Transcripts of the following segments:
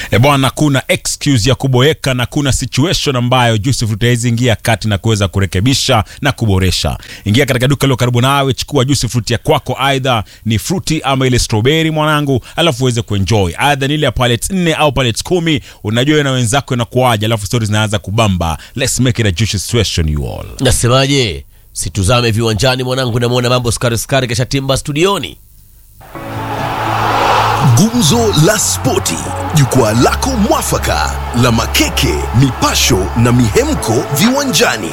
E bwana, kuna excuse ya kuboeka na kuna situation ambayo Yusuf utaweza ingia kati na kuweza kurekebisha na kuboresha. Ingia katika duka lilo karibu nawe, chukua juice fruit ya kwako, aidha ni fruity ama ile strawberry mwanangu, alafu uweze kuenjoy, aidha ni ile ya pallets nne au pallets kumi. Unajua na wenzako inakuaje, alafu stories zinaanza kubamba. Let's make it a juicy situation you all. Nasemaje? Situzame viwanjani mwanangu, namwona mambo skari skari, kesha timba studioni. Gumzo la Spoti, jukwaa lako mwafaka la makeke, mipasho na mihemko viwanjani.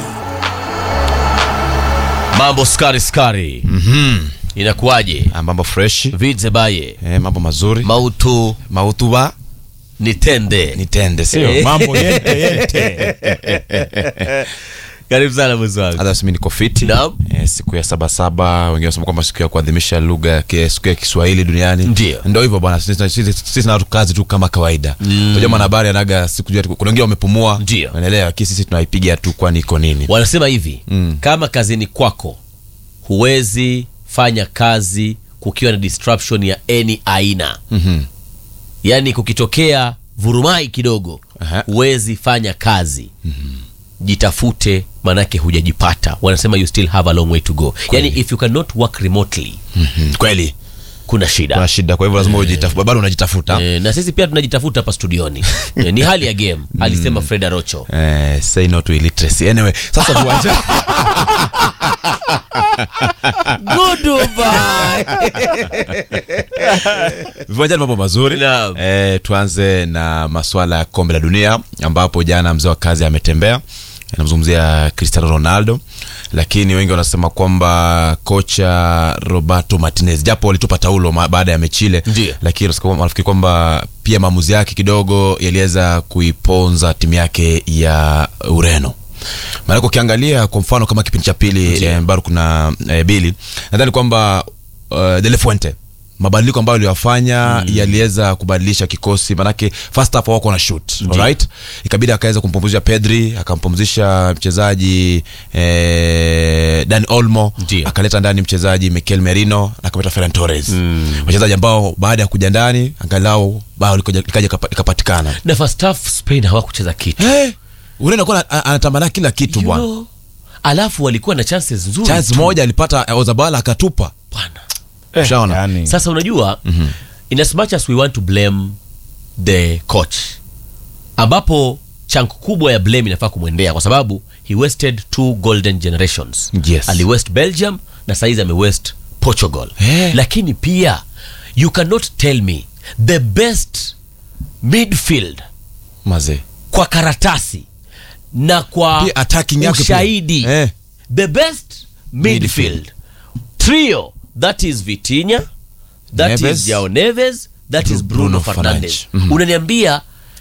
Mambo skari skari, inakuwaje? Ah, mambo fresh Vidze baye eh, mambo mazuri mautu mautuba nitende nitende sio Eh. Mambo yente yente. karibu sana mwezi wangu. hata simi niko fiti Naam. eh, siku ya sabasaba wengine wanasema kwamba siku ya kuadhimisha lugha ya ki- siku ya kiswahili duniani Ndio. ndo hivyo bwana sisi sisi- sisi na kazi tu kama kawaida unajua mwanahabari anaga siku jua kuna wengine wamepumua Ndio. unaelewa lakini sisi tunaipiga tu kwani iko nini Wanasema hivi Mm. kama kazini kwako huwezi fanya kazi kukiwa na disruption ya any aina Mhm. yaani kukitokea vurumai kidogo Aha. huwezi fanya kazi jitafute manake hujajipata wanasema you still have a long way to go yani if you cannot work remotely Mhm. kweli kuna shida kuna shida kwa hivyo lazima ujitafuta bado unajitafuta e, na sisi pia tunajitafuta hapa studioni e, ni hali ya game alisema Fred Arocho Eh, say no to illiteracy anyway sasa viwanja Goodbye. viwanjani mambo mazuri Naam. e, tuanze na maswala ya kombe la dunia ambapo jana mzee wa kazi ametembea namzungumzia cristiano ronaldo lakini wengi wanasema kwamba kocha roberto martinez japo walitupa taulo ma- baada ya mechile Ndiyo. lakini wanasema- wanafikiri kwamba pia maamuzi yake kidogo yaliweza kuiponza timu yake ya ureno maanake ukiangalia kwa mfano kama kipindi cha pili eh, bado kuna eh, bili nadhani kwamba uh, de la fuente mabadiliko ambayo aliyofanya mm. yaliweza kubadilisha kikosi manake first half wako na shoot alright ikabidi akaweza kumpumzisha pedri akampumzisha mchezaji eh, dan olmo Ndio. akaleta ndani mchezaji mikel merino na akameta ferran torres mm. wachezaji ambao baada ya kuja ndani angalau bao likaja likaja kapa- likapatikana na first half Spain hawakucheza kitu hey, ureno kuwa anatamana kila kitu You bwana know, alafu walikuwa na chances nzuri chance tu. moja alipata eh, ozabala akatupa Bwana. Ushaona? yani. sasa unajua mm-hmm. in as much as we want to blame the coach ambapo chunk kubwa ya blame inafaa kumwendea kwa sababu he wasted two golden generations Yes. ali west belgium na saizi ame west portugal Eh. lakini pia you cannot tell me the best midfield mazee kwa karatasi na kwa Pia attacking yake pia. ushahidi Eh. the best midfield trio that is Vitinha that Neves. is Jao Neves that is Bruno, Bruno Fernandes Fernandes. Mhm. unaniambia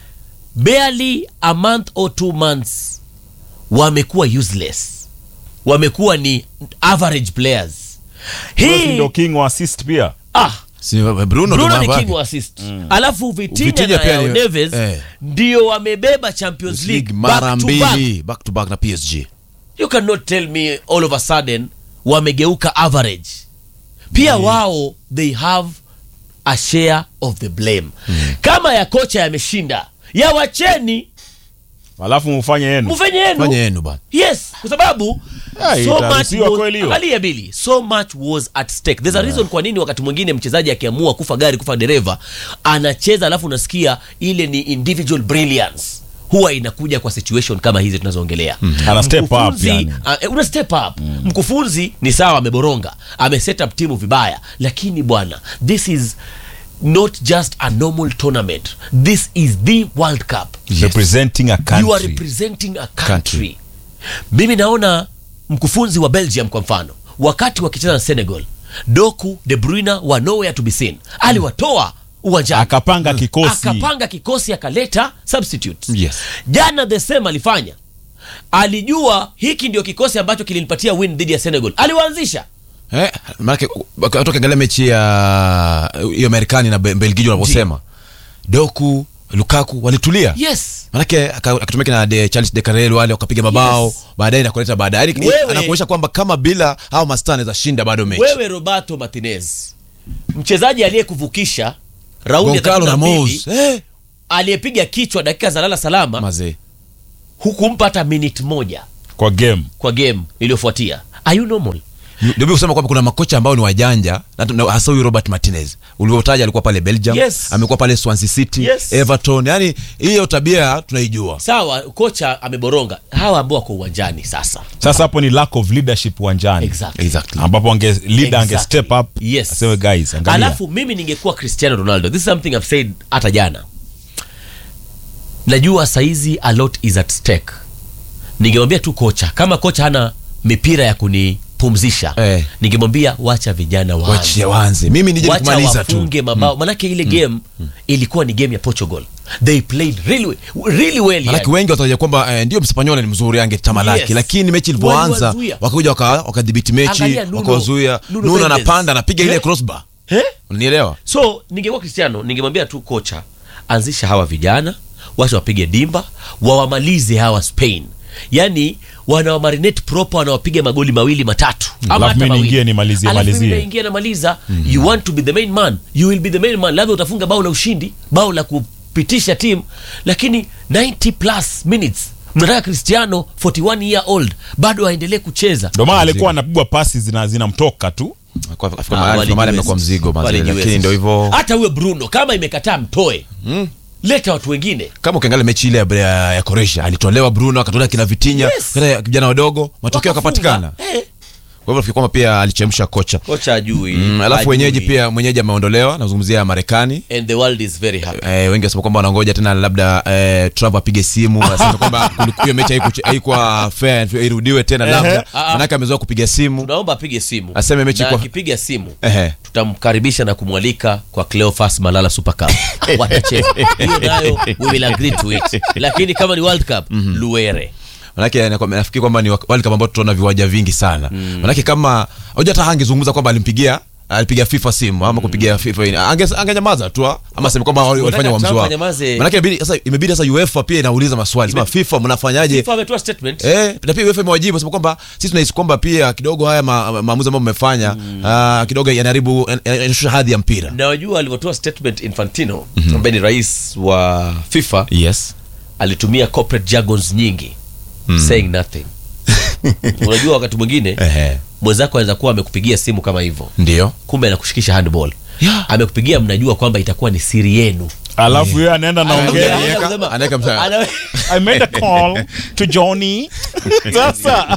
barely a month or two months wamekuwa useless wamekuwa ni average players Rossi hii ndio king wa assist pia. ah, si bruno, Bruno ndo ni mambo king yake. wa assist alafu Vitinha Vitinha na pia Jao ni- Neves eh. ndio wamebeba Champions League mara back to back mbili back to back na psg you cannot tell me all of a sudden wamegeuka average pia wao they have a share of the blame kama ya kocha yameshinda ya wacheni Alafu mufanye yenu. mufanye yenu fanye yenu bana yes kwa sababu Ah, so itaruhusiwa much kweli hiyo. was, angalia bili so much was at stake there's a reason kwa nini wakati mwingine mchezaji akiamua kufa gari kufa dereva anacheza alafu unasikia ile ni individual brilliance huwa inakuja kwa situation kama hizi tunazoongelea Ana step up Mkufunzi, yani. ah, eh, una step up mkufunzi ni sawa ameboronga ameset up timu vibaya lakini bwana this is not just a normal tournament this is the world cup Representing a country. you are representing a country, Country. mimi naona mkufunzi wa belgium kwa mfano wakati wakicheza na senegal doku de bruyne wa nowhere to be seen aliwatoa uwanjani Akapanga kikosi. akapanga kikosi akaleta substitutes Yes. jana the same alifanya alijua hiki ndio kikosi ambacho kilinipatia win dhidi ya senegal aliwaanzisha eh, manake watu wakiangalia mechi ya hiyo marekani na Be- belgiji wanavyosema doku lukaku walitulia yes manake aka- akatumika na de, charles de Carrel wale wakapiga mabao Yes. baadaye na kuleta baadaye Yaani, Wewe- anakuonyesha kwamba kama bila hao mastaa anaweza shinda bado mechi wewe roberto martinez mchezaji aliyekuvukisha raundi ya Goncalo 32, Ramos eh, aliyepiga kichwa dakika za lala salama mazee hukumpa hata minute moja kwa game kwa game iliyofuatia are you normal ndio mimi kusema kwamba kuna makocha ambao ni wajanja na- na hasa huyu Robert Martinez ulivyotaja alikuwa pale Belgium Yes. amekuwa pale Swansea City Yes. Everton yani hiyo tabia tunaijua sawa kocha ameboronga hawa ambao wako uwanjani sasa sasa hapo ni lack of leadership uwanjani exactly. exactly ambapo ange leader ange Exactly. step up Yes. aseme guys angalia alafu mimi ningekuwa cristiano ronaldo this is something I've said hata jana najua saizi a lot is at stake ningemwambia tu kocha kama kocha hana mipira ya kunipumzisha Eh. ningemwambia wacha vijana waanze. wachie wanze mimi nije wacha kumaliza tu wafunge mabao manake ile game ilikuwa ni game ya portugal they played really, we- really well Manake yani. wengi wataja kwamba eh, ndio mspanyola ni mzuri angetamalaki Yes. lakini mechi ilivyoanza Waliwazuia. wakakuja waka- wakadhibiti mechi Angalia Nuno- wakawazuia Nuno Nuno Mendes. anapanda anapiga ile Eh? crossbar Eh? unielewa so ningekuwa cristiano ningemwambia tu kocha anzisha hawa vijana wacha wapige dimba wawamalize hawa spain yaani wanawamarinate proper wanawapiga magoli mawili matatu ama Alafu hata mimi mawili. niingie nimalizie, Alafu mimi malizie. naingia namaliza you want to be the main man you will be the main man labda utafunga bao la ushindi bao la kupitisha timu lakini 90 plus minutes mnataka cristiano 41 year old bado aendelee kucheza ndio maana alikuwa anapigwa pasi zina zinamtoka tu Kwa- afika Ah, mahali- walijiweza. mahali amekuwa mzigo mazee, Walijiweza. lakini ndio hivyo hata huyo bruno kama imekataa mtoe leta watu wengine kama ukiangalia mechi ile ya, ya, ya Croatia alitolewa Bruno akatolewa kina Vitinha Yes. kina vijana wadogo matokeo Wakafunga. yakapatikana Eh, kwa hivyo nafikiri kwamba pia alichemsha kocha kocha ajui mm, alafu wenyeji pia mwenyeji ameondolewa nazungumzia Marekani and the world is very happy Eh, wengi wasema kwamba wanangoja tena labda eh, Trump apige simu aseme kwamba kuliku- hiyo mechi haiku- haikuwa fair irudiwe tena labda Ah, ah. manake amezoea kupiga simu tunaomba apige simu Aseme mechi na kwa- akipiga simu Ehe. tutamkaribisha na kumwalika kwa Cleophas Malala Super Cup watacheza hiyo nayo we will agree to it lakini kama ni World Cup Luere manake na- nafikiri kwamba ni wak- World Cup ambao tutaona viwanja vingi sana manake kama hoja hata hangezungumza kwamba alimpigia alipiga FIFA simu ama kupigia FIFA ini. Ange- angenyamaza tu ah, ama aseme kwamba wali- walifanya Unataka uamuzi Trump wao anyamaze? manake imebidi sasa imebidi sasa UEFA pia inauliza maswali sema FIFA mnafanyaje FIFA ametoa statement Eh, na pia UEFA imewajibu sema kwamba sisi tunahisi kwamba pia kidogo haya ma- ma- maamuzi ambayo mmefanya ah, kidogo yanaharibu yanashusha hadhi ya mpira. na wajua alivyotoa statement Infantino ambaye ni rais wa FIFA Yes. alitumia corporate jargons nyingi saying nothing unajua wakati mwingine Ehe. mwenzako anaweza kuwa amekupigia simu kama hivyo Ndio. kumbe anakushikisha handball Yeah. amekupigia mnajua kwamba itakuwa ni siri yenu alafu yeye anaenda naongea Anaweka- Anasema- anaweka msa- Ana- i made a call to johnny sasa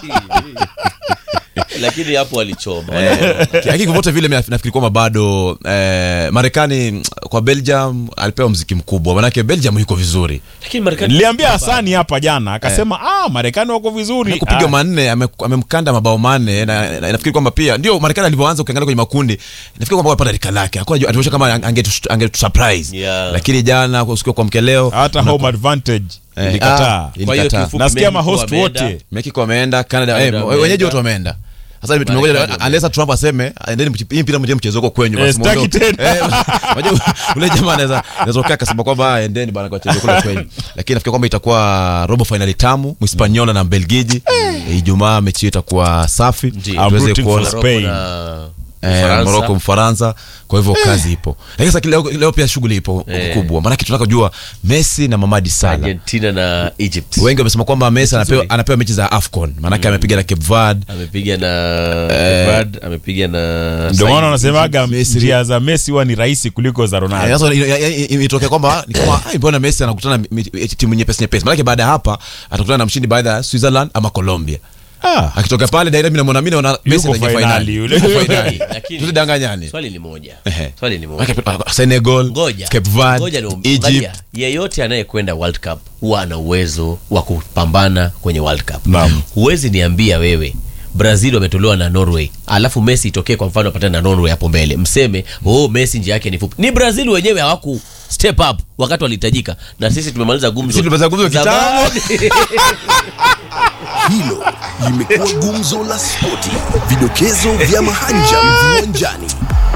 lakini hapo alichoma lakini vyovyote vile mi nafikiri kwamba bado eh, Marekani mm, kwa Belgium alipewa mziki mkubwa, manake Belgium yuko vizuri lakini Marekani niliambia hasani hapa jana akasema ah marekani wako vizuri kupiga Ah, manne ame- amemkanda mabao manne na, na, nafikiri kwamba pia ndio Marekani alivyoanza ukiangalia kwenye makundi nafikiri kwamba alipata rika lake hakuwa anajua- atuonyesha kama angetu- angetusurprise Yeah. lakini jana usiku kwa mkeleo hata home advantage Eh, ilikataa ah, Kwa hiyo ilikataa. kiufupi nasikia Mexico mahost wameenda. wote Mexico wameenda Canada Canada eh, wameenda. wenyeji wote wameenda sasa tumengoja Marekani unless Trump aseme endeni mchi- hii mpira mje mchezo huko kwenyu Eh, basi sitaki muondoke." tena. Eh, unajua ule jamaa anaweza anaweza kukaa akasema kwamba "Ah, endeni bana kwa mchezo kule kwenyu lakini nafikiri kwamba itakuwa robo finali tamu Mhispaniola na Mbelgiji Eh, Ijumaa mechi hiyo itakuwa safi I'm tuweze rooting kuona for Spain. na Eh, Ufaransa. Morocco Mfaransa kwa hivyo kazi ipo lakini sasa leo, leo pia shughuli ipo Eh. kubwa maanake tunataka kujua Messi na Mamadi Salah Argentina na Egypt wengi wamesema kwamba Messi anapewa, nzuri. anapewa mechi za AFCON maanake amepiga na Cape Verde amepiga na Brad, amepiga na ndio maana wanasemaga Misri. njia za messi huwa ni rahisi kuliko za Eh, ronaldo sasa ina- ina- ina- imetokea kwamba ni kama "Ai, mbona Messi anakutana na mi- mi- timu nyepesi nyepesi maanake baada ya hapa atakutana na mshindi baada ya Switzerland ama Colombia ah, akitoka pale daira mimi namwona mimi naona Messi Yuko anaingia finali finali yule. Yuko finali Lakini- tusidanganyane swali ni moja Ehe. swali ni moja Maanake, Senegal ngoja Cape ngoja Verde ni- angalia, Egypt yeyote anayekwenda world cup huwa ana uwezo wa kupambana kwenye world cup Naam. huwezi niambia wewe brazil wametolewa na norway alafu messi itokee kwa mfano apatane na norway hapo mbele mseme oh messi njia yake ni fupi ni brazil wenyewe hawaku step up wakati walihitajika na sisi tumemaliza gumzo Sisi tumemaliza gumzo kitambo. Zamani. Hilo limekuwa gumzo la spoti, vidokezo vya mahanja viwanjani.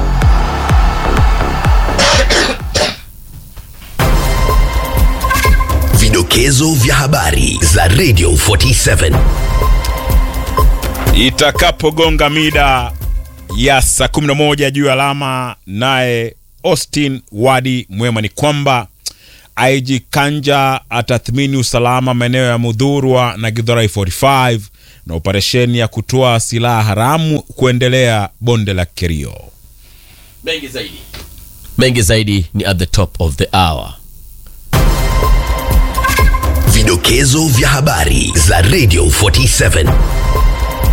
Vidokezo vya habari za Radio 47. itakapogonga mida ya saa 11 juu ya alama naye austin wadi mwema ni kwamba IG Kanja atathmini usalama maeneo ya Mudhurwa na Githurai 45 na operesheni ya kutoa silaha haramu kuendelea bonde la Kerio. mengi zaidi mengi zaidi ni at the top of the hour Vidokezo vya habari za Radio 47